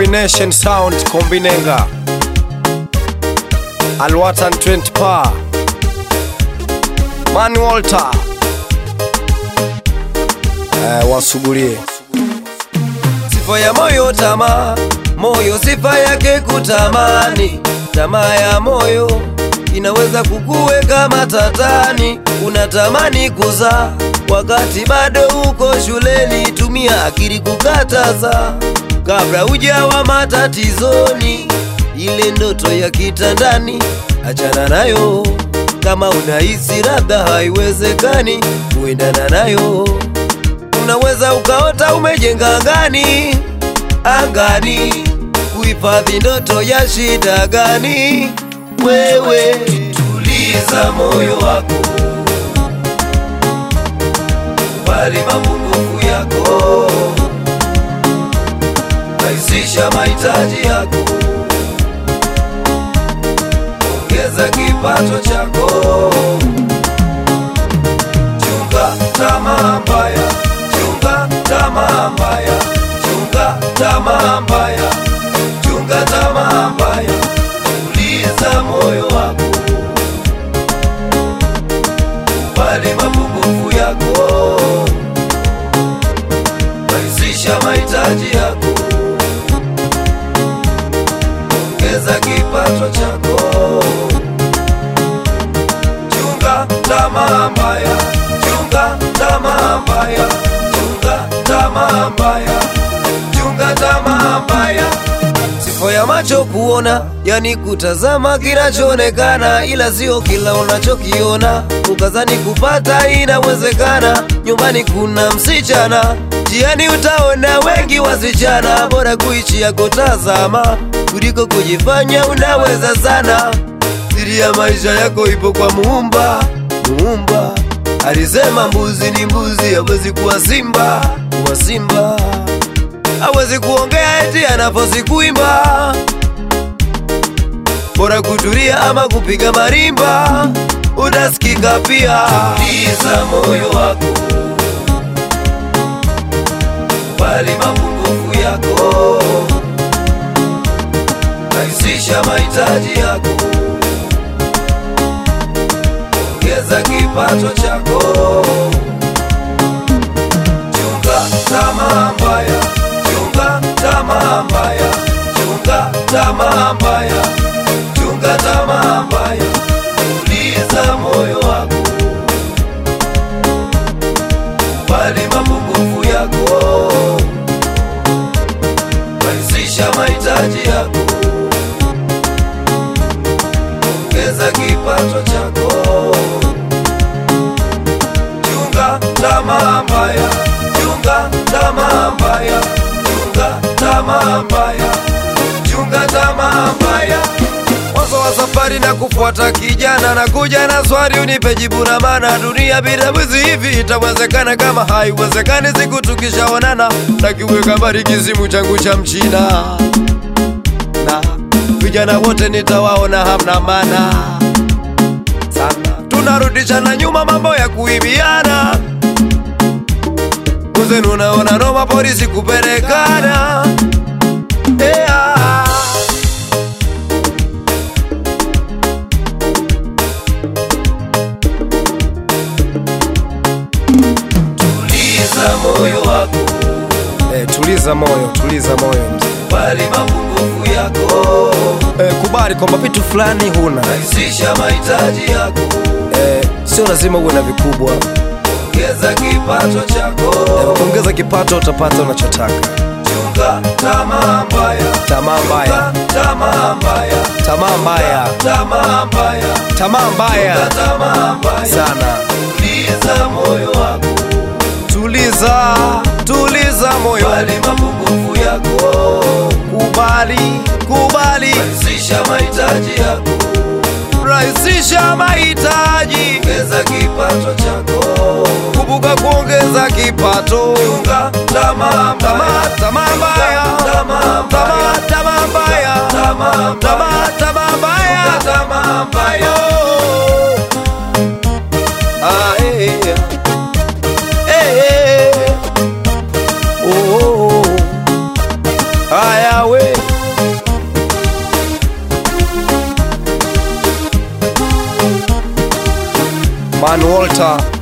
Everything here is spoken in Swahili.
Combination sound kombinenga Alwatan 20 pa Man Walter eh, wasugulie Sifa ya moyo tamaa, moyo sifa yake kutamani. Tamaa ya moyo inaweza kukuweka matatani. Unatamani kuzaa wakati bado uko shuleni, tumia akili kukataza kabla hujawa matatizoni. Ile ndoto ya kitandani achana nayo, kama unahisi labda haiwezekani kuendana nayo unaweza ukaota umejenga angani angani, kuhifadhi ndoto ya shida gani? Wewe tuliza moyo wako, kubali mapungufu yako, rahisisha mahitaji yako, ongeza kipato chako, chunga tamaa mbaya chunga tamaa mbaya, chunga tamaa mbaya, chunga tamaa mbaya, tuliza moyo wako, kubali mapungufu yako, rahisisha mahitaji yako, ongeza kipato chako, chunga tamaa mbaya, chunga tamaa mbaya chunga tamaa mbaya, chunga tamaa mbaya. Sifa ya macho kuona, yani kutazama kinachoonekana, ila sio kila unachokiona. Ukazani kupata inawezekana, nyumbani kuna msichana, jiani utaona wengi wasichana. Bora kuishi ya kutazama kuliko kujifanya unaweza sana. Siri ya maisha yako ipo kwa Muumba, Muumba alisema mbuzi ni mbuzi, hawezi kuwa simba, kuwa simba hawezi kuongea eti anafosi kuimba. Bora kutulia ama kupiga marimba, utasikika pia. Tuliza moyo wako, kubali mapungufu yako, rahisisha mahitaji yako ongeza kipato chako, chunga tamaa mbaya, chunga tamaa mbaya, chunga tamaa mbaya, chunga tamaa mbaya, tuliza moyo wako, kubali mapungufu yako, rahisisha mahitaji yako, ongeza kipato chako chunga tamaa mbaya, chunga tamaa mbaya, chunga tamaa mbaya, chunga tamaa mbaya. Mwanzo wa safari na kufuata kijana na kuja na swali unipe jibu na maana. Dunia bila mwizi hivi itawezekana? Kama haiwezekani, siku tukishaonana takiweka mbali kizimu changu cha mchina na vijana wote nitawaona hamna maana sana tunarudishana nyuma mambo ya kuibiana kuzenu unaona noma polisi kupelekana yeah. tuliza moyo wako eh, tuliza moyo tuliza moyo mzee bali mapungufu yako eh, kubali kwamba vitu fulani huna rahisisha mahitaji yako eh, sio lazima uwe na vikubwa ongeza kipato chako eh, ongeza kipato utapata unachotaka chunga tamaa mbaya tamaa mbaya tamaa mbaya tamaa mbaya tamaa mbaya tamaa mbaya tamaa mbaya sana tuliza moyo wako tuliza tuliza moyo bali mapungufu yako kubali kubali rahisisha mahitaji yako rahisisha mahitaji ongeza kipato chako kumbuka kuongeza kipato chunga tamaa tamaa mbaya tamaa mbaya tamaa tamaa mbaya tamaa mbaya tamaa tamaa tamaa mbaya tamaa mbaya Oh. Ah, eh, eh. Eh, eh. Oh, oh, oh. Haya we Man Walter